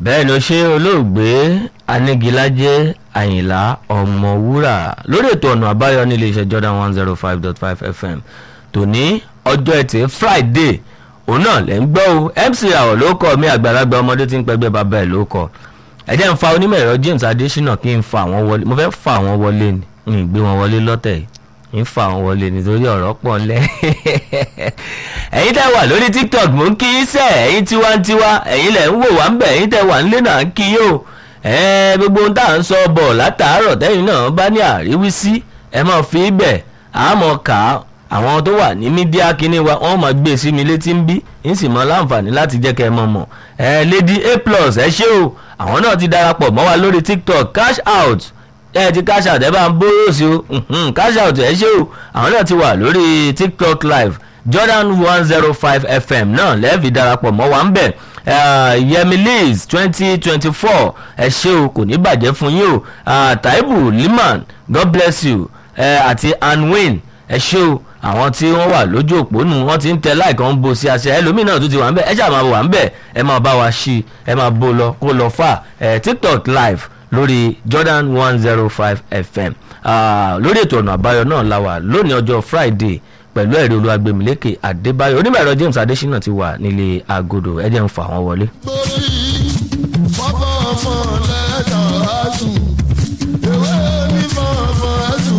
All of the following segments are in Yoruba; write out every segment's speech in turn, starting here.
bẹ́ẹ̀ ló ṣe olóògbé anigilájẹ́ àyìnlá ọmọwúrà lórí ètò ọ̀nà àbáyọ ní iléeṣẹ́ jordan one zero five dot five fm tòní ọjọ́ ẹtì friday òun náà lẹ́ ń gbọ́ o mc àwọ̀ ló kọ́ mi àgbàlagbà ọmọdé tí ń pẹ́gbẹ́ bàbá ẹ̀ ló kọ́ ẹ̀jẹ̀ ń fa onímọ̀ ẹ̀rọ james adésínà kí n fa àwọn wọlé mo fẹ́ fa àwọn wọlé ni n ì gbé wọn wọlé lọ́tẹ̀ yìí ń fa àwọn wọlé nítorí ọ̀rọ̀ pọ̀ ńlẹ̀ ẹ̀yin tẹ́ wà lórí tiktok mò ń kí í sẹ́ ẹ̀yin tiwantiwa ẹ̀yin lẹ̀ ń wò wá ń bẹ̀ ẹ̀yin tẹ́ wà ń lé náà ń kí yó ẹ̀ gbogbo ohun tá à ń sọ bọ̀ látàárọ̀ tẹ́yìn náà bá ní àríwísí ẹ máa fi bẹ̀ àmọ́ kà á àwọn tó wà ní mídíà kínní wa wọ́n máa gbé sí mi létí ń bí ń sì mọ láǹfààní láti jẹ́ kẹ́ ẹ mọ̀ mọ̀ ẹ lady a plus ẹ ṣé o àwọn náà ti darapọ̀ mọ́ wa lórí tiktok cash out ẹ ti cash out ẹ bá ń bóró sí o cash out ẹ ṣé o àwọn náà ti wà lórí tiktok live jordan one zero five fm náà lẹ́ẹ̀fì darapọ̀ mọ́ wa ń bẹ̀ yemi liz twenty twenty four ẹ ṣé o kò ní bàjẹ́ fún yín o taibu liman god bless you àti anwin ẹ ṣé o àwọn tí wọ́n wà lójú òpó nù wọ́n ti ń tẹ láìkan ń bo sí àṣẹ ẹlòmíì náà tún ti wà ń bẹ̀ ẹ ṣáà máa wà ń bẹ̀ ẹ máa bá wa ṣí ẹ máa bó lọ kó lọ fà ẹ tiktok live lórí jordan one zero five fm lórí ètò ọ̀nà àbáyọ náà la wà lónìí ọjọ́ friday pẹ̀lú ẹ̀rí olúwagbèmílékè adébáyọ̀ onímọ̀ ẹ̀rọ james adésínà ti wà nílé agodo ẹ jẹ́ ń fà wọ́n wọlé. torí fọ́fọ́ ọmọ lẹ́tà àásùn ewé mímọ́ ọmọ àásùn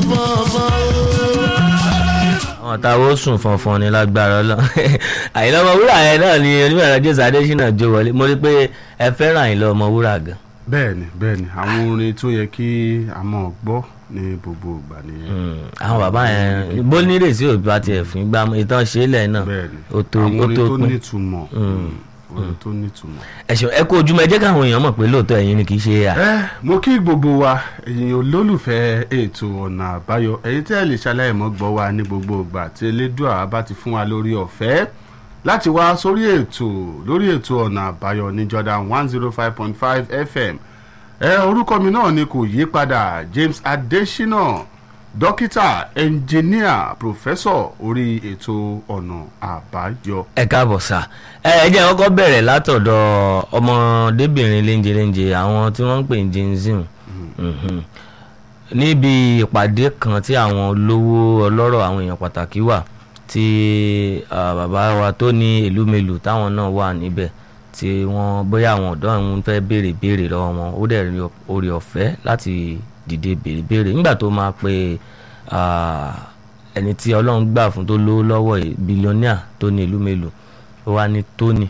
fọ́fọ́ àwọn táwọn ó sùn fọnfọn ní lágbára lọ àyìnlá ọmọwúrà yẹn náà ni onímọ̀ ẹ̀rọ james adésínà jó wọlé mo rí pé ẹ fẹ́ràn àyìnlá ọmọwúrà gan. bẹ́ẹ̀ni bẹ́ẹ̀ni àwọn orin tó yẹ kí a mọ̀ gbọ́ ní gbogbo ìgbà nìyẹn. àwọn bàbá yẹn bó nírèsí òbí bá tiẹ̀ fún gbà ìtàn ṣẹlẹ̀ náà bẹ́ẹ̀ni ó tó àwọn ó orin tó tó pín. nítumọ̀ orin tó nítumọ̀. ẹ̀sùn ẹ kó ojúmọ́ ẹ jẹ́ káwọn èèyàn mọ̀ pé lóòótọ́ ẹ̀yin ni kì í ṣe à. ẹ mo kí gbogbo wa ẹ̀yin olólùfẹ́ ètò ọ̀nà àbáyọ ẹ̀yin tẹ́ ẹ lè ṣaláìmọ́ gbọ́ wa ní gbogbo ìgbà tí elédùà bá ti fún wa lórí ọ̀fẹ́ láti wá sórí ètò lórí ètò ọ̀nà àbáyọ ní Jordan one zero five point five FM ẹ orúkọ mi náà ni kò yí padà James Adesina dókítà ẹnjìníà pòfẹ́sọ̀ orí ètò ọ̀nà àbáyọ. ẹ káàbọ̀ sá ẹ ẹ jẹ́ kọ́kọ́ bẹ̀rẹ̀ látọ̀dọ̀ ọmọdébìnrin léńjeléńje àwọn tí wọ́n ń pè ní jinzin níbi ìpàdé kan tí àwọn olówó ọlọ́rọ̀ àwọn èèyàn pàtàkì wà tí ah, bàbá wa tó ní ìlú mélòó táwọn náà wà níbẹ̀ tí wọ́n bóyá àwọn ọ̀dọ́ àwọn fẹ́ béèrè béèrè lọ́wọ́ wọn ó dẹ̀ rí orí ọ̀fẹ́ láti dìde béèrè béèrè nígbà tó máa pe ah, ẹni tí ọlọ́run gbà fún tó lówó lọ́wọ́ yìí bílíọ̀nìà tó ní ìlú mélòó ó wá ní tóní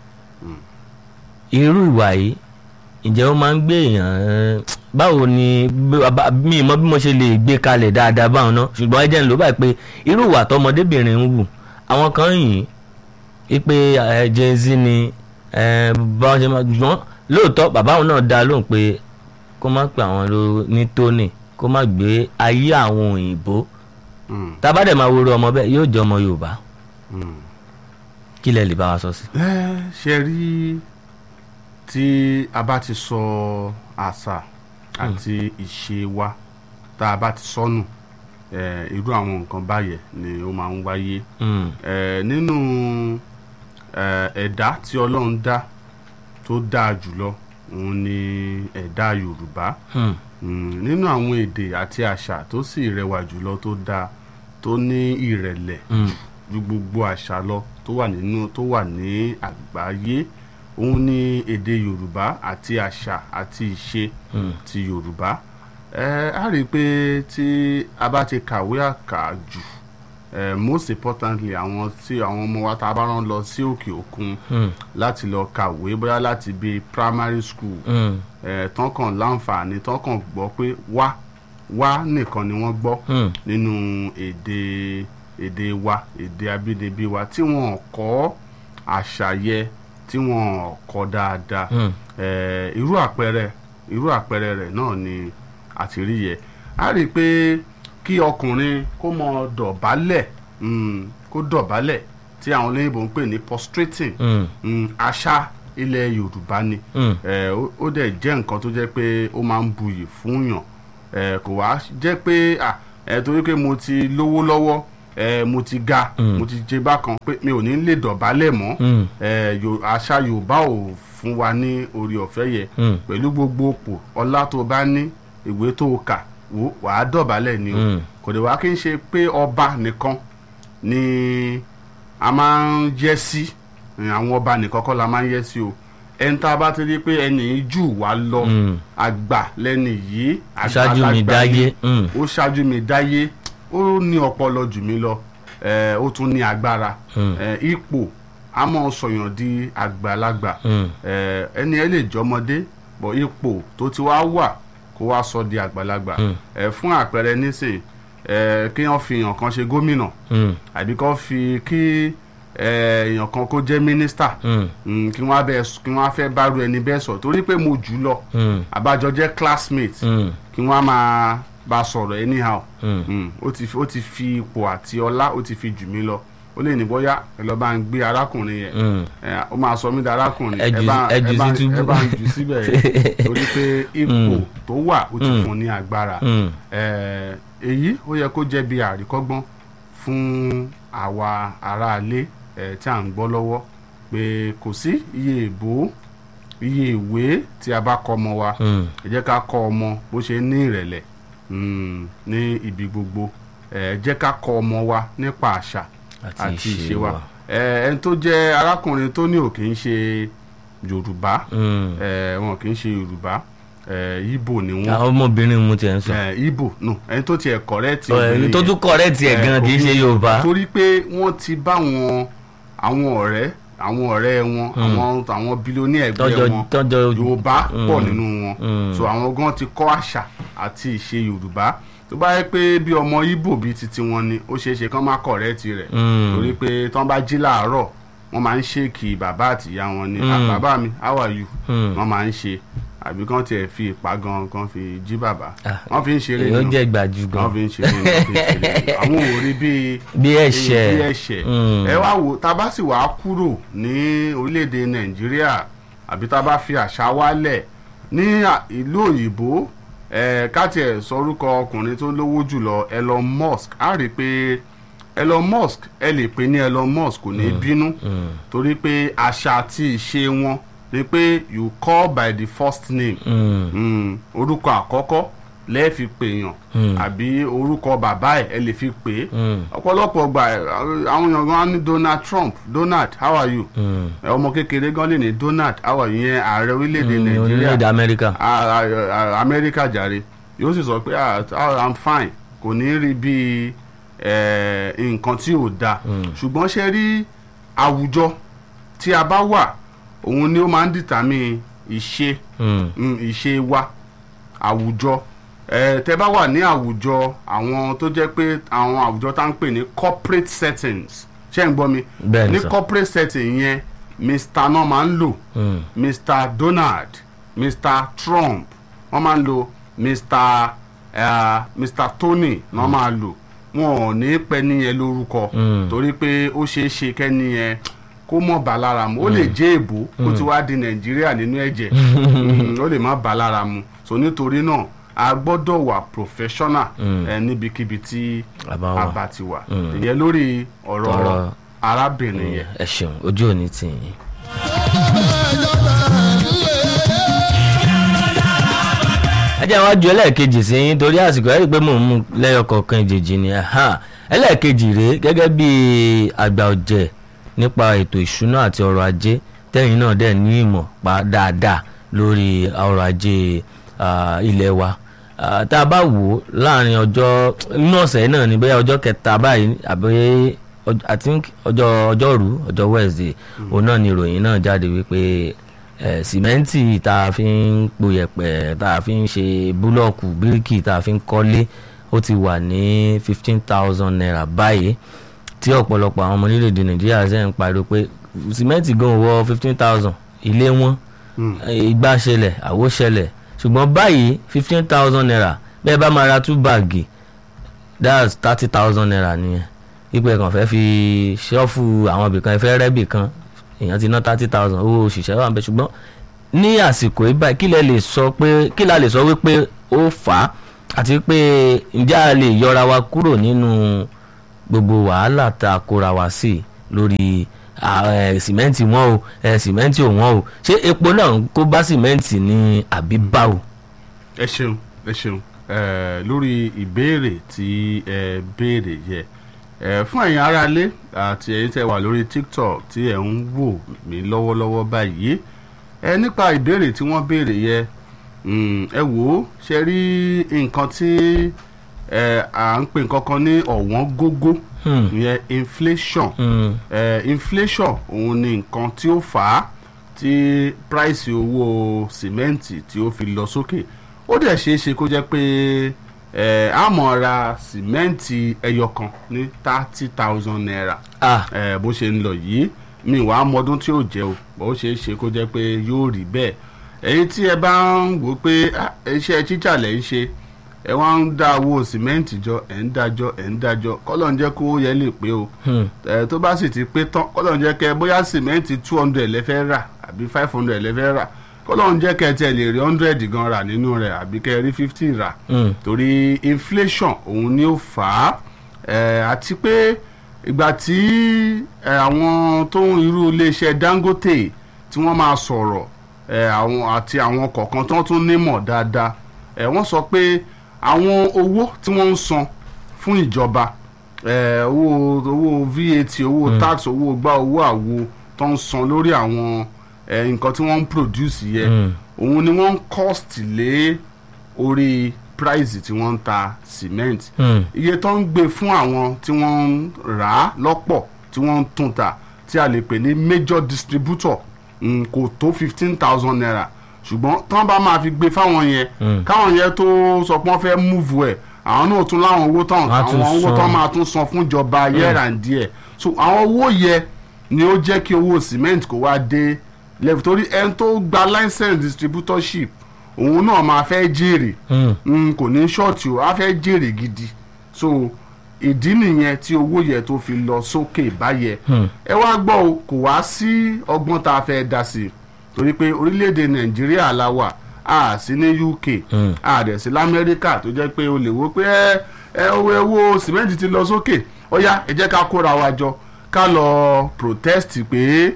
irú ìwà yìí ǹjẹ́ ó máa ń gbé èèyàn eh, báwo ni bí- bá- mi mọ bí mo ṣe lè gbé kalẹ̀ dáadáa báwọn náà ṣùgbọ́n ẹ jẹ́ ń lò báyìí pé irú ìwà tọmọdébìnrin ń wù àwọn kan yìn í pé eh, Gen Z ni eh, báwọn ṣe máa gbọ́n lóòótọ́ bàbá òun náà dá lóhùn pé kó má pè àwọn ló ní tóní kó má gbé ayé àwọn òyìnbó Mm, tá a bá dẹ̀ máa wúro ọmọ bẹ́ẹ̀ yóò jẹ́ ọmọ Yorùbá mm. kí lẹ lè bá wa sọ sí. ẹ ṣe rí tí a bá ti sọ àṣà àti ìṣe wa tá a bá ti sọnù ẹ, irú àwọn nǹkan báyẹn ni ó máa ń wáyé Mm, ẹ, nínú ẹ, ẹ̀dá tí Ọlọ́run dá tó dáa jùlọ òun ni ẹ̀dá Yorùbá mm, Mm, nínú àwọn èdè àti àṣà tó sì rẹwà jùlọ tó dáa tó ní ìrẹ̀lẹ̀ mm, ju gbogbo àṣà lọ tó wà nínú tó wà ní àgbáyé òun ní èdè yorùbá àti àṣà àti ìṣe mm. ti yorùbá ẹ á rí i pé tí a bá ti kàwé àkàjù ẹ most importantly àwọn tí àwọn ọmọ wa tá a bá rán lọ sí òkè òkun Mm, láti lọ kàwé bóyá láti bíi primary school mm, ẹ tán kàn láǹfààní tán kàn gbọ́ pé wá wá nìkan ni wọ́n gbọ́ mm. nínú èdè èdè wa èdè abínibí wa tí wọn kọ́ àṣàyẹ tí wọn kọ́ dáadáa Mm. Eh, irú àpẹẹrẹ irú àpẹẹrẹ rẹ̀ náà ni àtìrí yẹ a rí i pé kí ọkùnrin kó mọ dọ̀bálẹ̀ mm, kó dọ̀bálẹ̀ tí àwọn olóyìnbó ń pè ní prostrating Mm, mm, àṣà ilẹ̀ yorùbá ni mm, ẹ ó ó dẹ̀ jẹ́ nǹkan tó jẹ́ pé ó máa ń buyì fún yàn ẹ kò wá jẹ́ pé à ẹ torí pé mo ti lówó lọ́wọ́ ẹ mo ti ga Mm. mo ti jẹ bákan pé mi ò ní lè dọ̀bálẹ̀ mọ́ mm, ẹ yo- àṣà yorùbá ò fún wa ní orí ọ̀fẹ́ yẹn Mm. pẹ̀lú gbogbo òpò ọlá tó bá ní ìwé tó kà wò wàá dọ̀bálẹ̀ ni o Mm. kò dé wá kí n ṣe pé ọba nìkan ni a máa ń yẹ́ sí àwọn ọba nìkan kọ́ la máa ń yẹ́ sí o ẹni tá a bá ti rí pé ẹni yìí jù wá lọ Mm. àgbà lẹ́ni yìí ṣáájú mi àgbàlagbà dáyé ni Mm. ó ṣáájú mi dáyé ó ní ọpọlọ jù mí lọ eh, ó tún ní agbára Mm. Eh, ipò a máa sọyàn di àgbàlagbà Mm. Eh, ẹni ẹ lè jọmọdé bọ ipò tó ti wá wà kó wá sọ di àgbàlagbà Mm. Eh, fún àpẹẹrẹ nísìn eh, kí wọ́n fi èèyàn kan ṣe gómìnà Mm. àbí kó fi kí eh, èèyàn kan kó jẹ́ mínísítà Mm. Mm, kí wọ́n á bẹ́ẹ̀- kí wọ́n á fẹ́ bárú ẹni bẹ́ẹ̀ sọ torí pé mo jù ú lọ Mm. àbájọ jẹ́ classmate Mm. kí wọ́n á máa bá a sọ̀rọ̀ anyhow Mm. Mm, ó ti ó ti fi ipò àti ọlá ó ti fi jù mí lọ ó lè ní bóyá ẹ lọ bá ń gbé arákùnrin yẹn Mm. ẹ, ó máa sọ mí di arákùnrin Ẹ jù- bá ẹ jù ẹ bá sí túbú. ẹ bá ń jù síbẹ̀ yẹn torí pé ipò tó wà ó ti Mm. fún ní agbára Mm. ẹ, èyí ó yẹ kó jẹ́ bí àríkọ́gbọ́n fún àwa aráalé ẹ, tí à ń gbọ́ lọ́wọ́ pé kò sí iye ìbò iye ìwé tí a bá kọ́ ọmọ wa Mm. ẹ jẹ́ ká kọ́ ọmọ bó ṣe ní ìrẹ̀lẹ̀ mm, ní ibi gbogbo ẹ jẹ́ ká kọ́ ọmọ wa nípa àṣà Àti àti ìṣe ìṣe wa wa. ẹ ẹni tó jẹ́ arákùnrin tó ní ò kì í ṣe yorùbá Mm. ẹ wọn kì í ṣe yorùbá ẹ ibo ni wọn àwọn ọmọbìnrin mu tiẹ̀ ń sọ ẹ ibo no ẹni tó tiẹ̀ kọ̀rẹ́ẹ̀tì ẹni tó tún kọ̀rẹ́ tiẹ̀ gan kì í ṣe yorùbá torí pé wọ́n ti bá wọn àwọn ọ̀rẹ́ àwọn ọ̀rẹ́ wọn àwọn àwọn bílíọ̀nì ẹgbẹ́ tọ́jọ́ wọn tọ́jọ́ yorùbá pọ̀ nínú wọn Mm. so àwọn gan ti kọ́ àṣà àti ìṣe yorùbá tó bá yẹ pé bí ọmọ ibo bíi titi wọn ni ó ṣeé ṣe kán má kọ̀rẹ́ẹ̀tì rẹ̀ Mm. torí pé tán bá jí láàárọ̀ wọ́n máa ń ṣèkì bàbá àtìyá wọn ni "Ah, Mm. bàbá mi how are you Mm. wọ́n máa ń ṣe àbí kán tiẹ̀ fi ìpá gan kan fi jí bàbá Ah, wọ́n fi ń ṣeré èèyàn nù jẹ́ gbàjú gan wọ́n fi ń ṣeré nù wọ́n fi ń ṣeré nù àwọn ò rí bíi bí ẹ̀ṣẹ̀ bí ẹ̀ṣẹ̀ Mm. ẹ wá wò tá a bá sì wá kúrò ní orílẹ̀-èdè nàìjíríà àbí tá a bá fi àṣà wálẹ̀ ní à- ìlú òyìnbó ẹ káàtì ẹ̀ sọ orúkọ ọkùnrin tó lówó jùlọ Elon Musk á rí i pé Elon Musk ẹ lè pè ní Elon Musk kò ní bínú Mm. torí pé àṣà àti ìṣe wọn ni pé you call by the first name Mm. mm, orúkọ àkọ́kọ́ lẹ́ẹ̀ fi pèèyàn Mm. àbí orúkọ bàbá ẹ̀ ẹ lè fi pè é Mm. ọ̀pọ̀lọpọ̀ gbà ẹ̀, àwọn èèyàn gan ní Donald Trump Donald how are you Mm. ẹ̀, ọmọ kékeré gan lè ní Donald how are you yẹn ààrẹ orílẹ̀-èdè Mm, Nàìjíríà orílẹ̀-èdè amẹ́ríkà a- a- a- Amẹ́ríkà jàre yóò sì sọ pé "Ah, ah, I'm fine kò ní rí bí ẹ̀, nǹkan tí ò da ṣùgbọ́n ṣe rí àwùjọ tí a bá wà òun ni ó máa ń dìtàmì ìṣe Mm. mm, ìṣe wa àwùjọ ẹ tẹ bá wà ní àwùjọ àwọn tó jẹ́ pé àwọn àwùjọ tá ń pè ní corporate settings ṣé ń gbọ́ mi Bẹ́ẹ̀ ni ní sir. corporate setting yẹn mr náà máa ń lò Mm. mr donald mr trump wọ́n máa ń lo mr uh, mr tony náà máa lò wọn ò ní pẹ́ níyẹn lórúkọ Mm. torí pé ó ṣeé ṣe kẹ́ni yẹn kó mọ̀ bá lára mu ó lè jẹ́ èbó ó ti wá di nàìjíríà nínú ẹ̀jẹ̀ Mm, ó lè má bá lára mu so nítorí náà a gbọ́dọ̀ wà professional Mm. ẹ níbikíbi tí A bá wà. a bá ti wà Mm. ìyẹn lórí ọ̀rọ̀ Ọ̀rọ̀- arábìnrin yẹn. ẹ ṣeun ojú òní tì yín. ẹ jẹ́ wá ju ẹlẹ́ẹ̀kejì sí yín torí àsìkò ẹ̀ rí i pé mò ń mú lẹ́yọ kọ̀ọ̀kan ìjèjì ni ẹ̀hán. ẹlẹ́ẹ̀kejì rèé gẹ́gẹ́ bí àgbà ọ̀jẹ̀ nípa ètò ìṣúná àti ọrọ̀ ajé tẹ́yìn náà dẹ̀ ní ìmọ̀ pa dáadáa lórí ọrọ̀ ajé ah, ilé wa Ah, tá a bá wò ó láàrin ọjọ́ inú ọ̀sẹ̀ náà ni bóyá ọjọ́ kẹta báyìí àbí ọj- I think ọjọ́ ọjọ́rú ọjọ́ Wednesday òun náà ni ìròyìn náà jáde wípé eh, sìmẹ́ǹtì tá a fi ń po yẹ̀pẹ̀ tá a fi ń ṣe búlọ́ọ̀kù bíríkì tá a fi ń kọ́lé ó ti wà ní fifteen thousand naira báyìí tí ọ̀pọ̀lọpọ̀ àwọn ọmọ orílẹ̀-èdè Nàìjíríà ṣe ń pariwo pé sìmẹ́ǹtì gan wọ fifteen thousand ilé wọn Mm. ìgbà ṣẹlẹ̀ àwo ṣẹlẹ̀ ṣùgbọ́n báyìí fifteen thousand naira bẹ́ẹ̀ bá máa ra two báàgì that's thirty thousand naira nìyẹn ipò ẹ̀kan fẹ́ fi ṣọ́ọ̀fù àwọn ibìkan ẹ̀fẹ́ rẹ́bì kan èèyàn ti ná thirty thousand owó òṣìṣẹ́ wà ń bẹ ṣùgbọ́n ní àsìkò yìí báyìí kí lẹ lè sọ pé kí la lè sọ wípé ó fà á àti pé ǹjẹ́ a lè yọra wa kúrò nínú gbogbo wàhálà tá a kóra wa sí lórí à, ẹ, sìmẹ́ǹtì wọ́n o ẹ, sìmẹ́ǹtì ò wọ́n o ṣé epo náà ń kó bá sìmẹ́ǹtì ní àbí báwo. ẹ ṣeun ẹ ṣeun ẹ lórí ìbéèrè tí ẹ béèrè yẹ ẹ fún ẹ̀yin aráalé àti ẹ̀yin tẹ́ wà lórí tiktok tí ẹ ń wò mí lọ́wọ́lọ́wọ́ báyìí ẹ nípa ìbéèrè tí wọ́n béèrè yẹ mm, ẹ wò ó ṣe rí nǹkan tí ẹ à ń pè nǹkan kan ní ọ̀wọ́n gógó Hmm. ìyẹn inflation Hmm. eh, inflation òun ni nǹkan tí ó fà á tí price owó sìmẹ́ǹtì tí ó fi lọ sókè ó dẹ̀ ṣeé ṣe kó jẹ́ pé eh, a mọ̀ ra sìmẹ́ǹtì ẹyọ kan ní thirty thousand naira ah eh, bó ṣe ń lọ yìí mi wàá mọdún tí ó jẹ́ o bó ṣe é ṣe kó jẹ́ pé yóò rí bẹ́ẹ̀ ẹ̀yin tí ẹ bá ń wò ó pé ah, iṣẹ́ títà lẹ̀ ń ṣe ẹ wá ń dá owó sìmẹ́ǹtì jọ ẹ̀ ń dájọ́ ẹ̀ ń dájọ́ kọ́lọ̀ ń jẹ́ kó yẹ lè pé o hmm. ẹ tó bá sì ti pé tán kọ́lọ̀ ń jẹ́ kẹ́ bóyá sìmẹ́ǹtì two hundred lẹ́fẹ́ rà àbí five hundred lẹ́fẹ́ rà kọ́lọ̀ ń jẹ́ kẹ́ tẹ̀ lè rí hundred gan rà nínú rẹ̀ àbí kẹ́ rí fifty rà Hmm. torí inflation òun ni ó fà á ẹ àti pé ìgbà tí ẹ, àwọn tó ń irú iléeṣẹ́ Dangote tí wọ́n máa sọ̀rọ̀ ẹ, àwọn àti àwọn kọ̀ọ̀kan tó tún nímọ̀ dáadáa ẹ, wọ́n sọ pé àwọn owó tí wọ́n ń san fún ìjọba ẹ, owó owó VAT owó tax owó gbá owó àwo tó ń san lórí àwọn ẹ, nǹkan tí wọ́n ń produce yẹ Mm. òun ni wọ́n ń cost lé orí price tí wọ́n ń ta cement Hmm. iye tó ń gbé fún àwọn tí wọ́n ń rà á lọ́pọ̀ tí wọ́n ń tún ta tí a lè pè ní major distributor mm, kò tó fifteen thousand naira ṣùgbọ́n tí wọ́n bá máa fi gbé fáwọn yẹn Mm. káwọn yẹn tó sọ pé wọ́n fẹ́ move ẹ̀ àwọn náà tún láwọn owó tán Wọ́n á tún àwọn owó san. tán máa tún san fún ìjọba year and díẹ̀ so àwọn owó yẹn ni ó jẹ́ kí owó cement kó wá dé level torí ẹni tó gba license distributorship òun náà máa fẹ́ jèrè Hmm. mm, kò ní ṣọ́ọ̀tì o á fẹ́ jèrè gidi so ìdí nìyẹn tí owó yẹn tó fi lọ sókè báyẹn Hmm. ẹ wá gbọ́ o kò wá sí ọgbọ́n tá a fẹ́ dá sí i torí pé orílẹ̀-èdè nàìjíríà la wà a sí ní uk Hmm. a dẹ̀ sí lamẹ́ríkà tó jẹ́ pé o lè wo pé ẹ ẹ owó owó sìmẹ́ǹtì ti lọ sókè ó yá ẹ jẹ́ ká kóra wa jọ ká lọ protest pé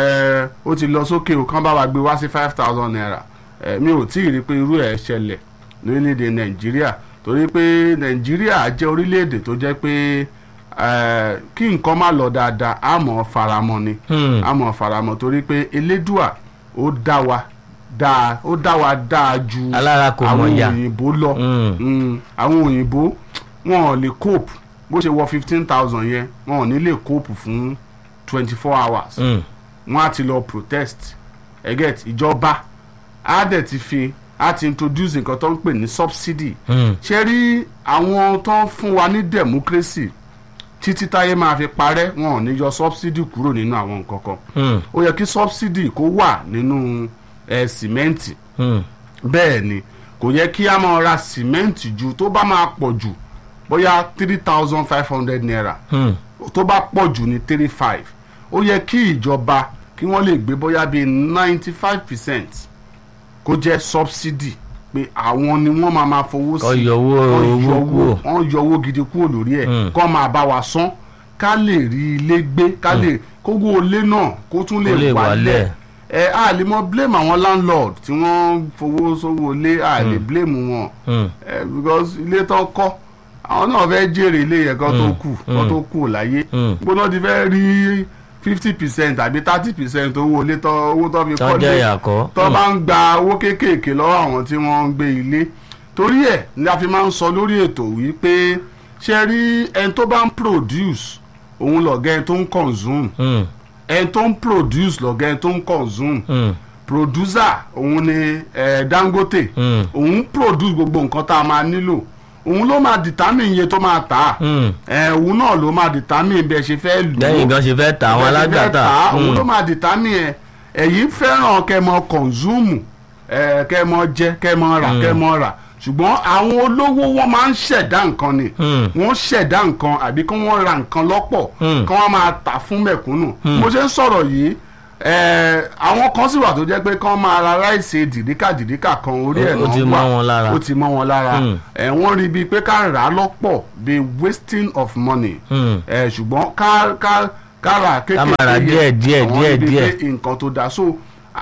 ẹ ó ti lọ sókè o kán bá wa gbé wá sí five thousand naira ẹ mi ò tí ì rí pé irú ẹ̀ ṣẹlẹ̀ lórílẹ̀‐èdè nàìjíríà torí pé nàìjíríà jẹ́ orílẹ̀‐èdè tó jẹ́ pé ẹ kí nǹkan má lọ dáadáa á mọ̀ faramọ́ ni Hmm. á mọ̀ faramọ́ torí pé elédùà ó dá wa dáa ó dá wa dáa ju Alára kò mọ̀ àwọn yà. òyìnbó lọ Hmm. Mm, àwọn òyìnbó wọn ò lè cope bó ṣe wọ fifteen thousand yẹn wọn ò ní lè cope fún twenty four hours Hmm. wọn á ti lọ protest ẹgẹt ìjọba á dẹ̀ ti fi á ti introduce nǹkan tó ń pè ní subsidy Hmm. ṣe rí àwọn tó ń fún wa ní democracy títí táyé máa fi parẹ́ wọn ò ní yọ subsidy kúrò nínú àwọn nǹkan kan Hmm. ó yẹ kí subsidy kó wà nínú ẹ̀ sìmẹ́ǹtì Hmm. bẹ́ẹ̀ ni kò yẹ kí a máa ra sìmẹ́ǹtì ju tó bá máa pọ̀ jù bóyá three thousand five hundred naira Hmm. tó bá pọ̀ jù ní three five ó yẹ kí ìjọba kí wọ́n lè gbé bóyá bíi ninety five percent kó jẹ́ subsidy pé àwọn ni wọ́n máa máa fowó sí Kọ́ yọ owó- Kọ́ owó yọ kúrò. wọ́n yọ owó gidi kúrò lórí ẹ̀ Mm. kọ́ máa bá wa san ká lè rí ilé gbé ká lè kówó ilé náà kó tún Kó lè lè wálẹ̀. wálẹ̀ ẹ a lè mọ blame àwọn landlord tí wọ́n fowó sówó ilé a lè blame wọn Hmm. ẹ because ilé tó kọ́ àwọn náà fẹ́ jèrè ilé yẹn kan tó Mm, kù kan tó kù láyé Mm. gbóná ti fẹ́ rí fifty percent àbí thirty percent owó ilé tó owó tó fi Tó kọ́ jẹ́ lé ìyàkọ́. tó bá ń gba owó kéékèèké lọ́wọ́ àwọn tí wọ́n ń gbé ilé torí ẹ̀ ni a fi máa ń sọ lórí ètò wípé ṣe rí ẹni tó bá ń produce òun lọ̀gá ẹni tó ń consume Hmm. ẹni tó ń produce lọ̀gá ẹni tó ń consume Hmm. producer òun ni eh, Dangote Hmm. òun produce gbogbo nǹkan tá a máa nílò òun ló máa determine iye tó máa tà á Hmm. ẹ òun náà ló máa determine bí ẹ ṣe fẹ́ lò ó lẹ́yìn gan ṣe fẹ́ ta àwọn Bí ẹ ṣe fẹ́ alágbàtà. tà á, òun Hmm. ló máa determine ẹ ẹ̀yin fẹ́ràn kẹ́ mọ consume ẹ kẹ́ mọ jẹ kẹ́ mọ rà kẹ́ mọ rà ṣùgbọ́n àwọn olówó wọn máa ń ṣẹ̀dá nǹkan ni Hmm. wọ́n ṣẹ̀dá nǹkan àbí kí wọ́n ra nǹkan lọ́pọ̀ Hmm. kí wọ́n máa tà fún mẹ̀kúnnù mo ṣe ń sọ̀rọ̀ yìí ẹ, àwọn kan sì wà tó jẹ́ pé kí wọ́n máa ra ráìsì dìríkà dìríkà kan orí ẹ̀ Ó- ó náà ti wà. mọ́ wọn lára. ó ti mọ́ wọn lára Hmm. ẹ, wọ́n rí bíi pé ká rà á lọ́pọ̀ bíi wasting of money Hmm. ẹ ṣùgbọ́n ká ká kára kékeré Kámàrà yẹn, díẹ̀, díẹ̀, àwọn díẹ̀, níbi díẹ̀. pé nǹkan tó dáa so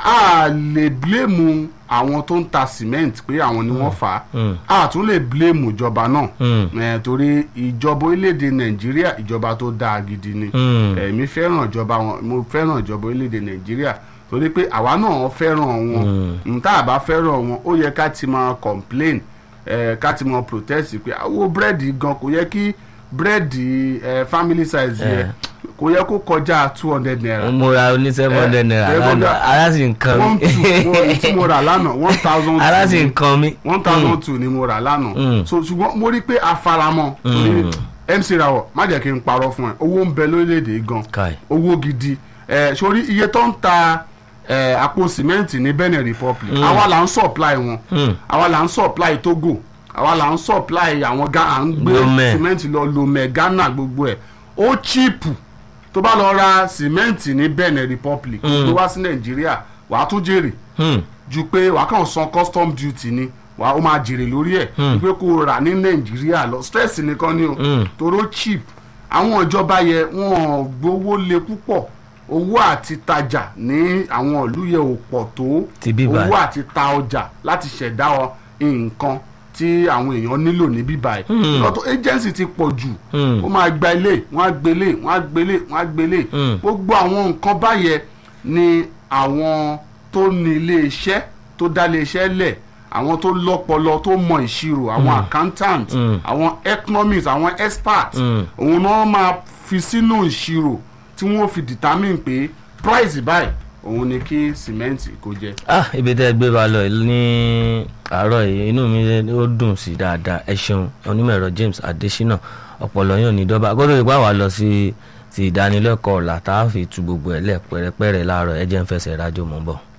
a lè blame àwọn tó ń ta cement pé àwọn ni wọ́n fà Mm. á a tún lè blame ìjọba náà Mm. Eh, torí ìjọba orílẹ̀-èdè nàìjíríà ìjọba tó dáa gidi ni Mm. èmi fẹ́ràn ìjọba wọn mo fẹ́ràn ìjọba orílẹ̀-èdè nàìjíríà torí pé àwa náà fẹ́ràn wọn n tá a bá fẹ́ràn wọn ó yẹ ká ti máa complain eh, ká ti máa protest pé àwo búrẹ́dì gan kò yẹ kí búrẹ́dì eh, family size yẹ kò yẹ kó kọjá two hundred naira mo ra oní seven hundred naira seven hundred- lánàá ara sì ń kan one mi two mo- tí mo rà lánàá one thousand ara sì ń kan mi. one thousand two ni mo rà lánàá Mm. so ṣùgbọ́n mo rí i pé a faramọ́ torí mc rawọ má jẹ́ kí n parọ́ fún ẹ owó ń bẹ lórílẹ̀‐èdè yìí gan Kai. owó gidi ẹ sórí iye tó ń ta ẹ àpò sìmẹ́ǹtì ní benin republic àwa là ń supply wọn Mm. àwa là ń supply togo àwa là ń supply àwọn ga à ń gbé Lomé. sìmẹ́ǹtì lọ lomé ghana gbogbo ẹ̀ ó chíìpù tó bá lọ ra sìmẹ́ǹtì ní benin republic tó wá sí nàìjíríà wàá tún jèrè Hmm. ju pé wàá kàn san custom duty ni wàá ó máa jèrè lórí ẹ̀ ju pé kó o rà ní nàìjíríà lọ stress nìkan ni o Mm. toró cheap àwọn ìjọba yẹ wọn ò gbowó lé púpọ̀ owó àti tajà ní àwọn ìlú yẹ ò pọ̀ tó Ti bíbá owó àti ta ọjà láti ṣẹ̀dá ọ nǹkan tí àwọn èèyàn nílò ní bíbá ẹ̀ Mm. lọ́tọ̀ agency ti pọ̀ jù Mm. ó máa gba ilé wọ́n á gbélé wọ́n á gbélé wọ́n á gbélé Mm. gbogbo àwọn nǹkan báyẹn ni àwọn tó ní ilé iṣẹ́ tó dá ilé iṣẹ́ lẹ̀ àwọn tó lọ́pọlọ tó mọ ìṣirò àwọn accountant Mm. àwọn economics àwọn experts Mm. òun náà máa fi sínú ìṣirò tí wọ́n fi determine pé price báyìí òun ni kí sìmẹ́ǹtì kó jẹ́. ah ibi tẹ́ ẹ gbé wa lọ ní àárọ̀ yìí inú mi ó dùn sí dáadáa ẹ ṣeun onímọ̀ ẹ̀rọ James Adesina ọ̀pọ̀lọ́ yóò ní dọ́bà gbọ́dọ̀ ìpá wa lọ sí ti ìdánilẹ́kọ̀ọ́ ọ̀la tá a fi tu gbogbo ẹ̀ lẹ̀ pẹ́rẹ́pẹ́rẹ́ láàárọ̀ ẹ jẹ́ ń fẹsẹ̀ rájò mọ́ bọ̀.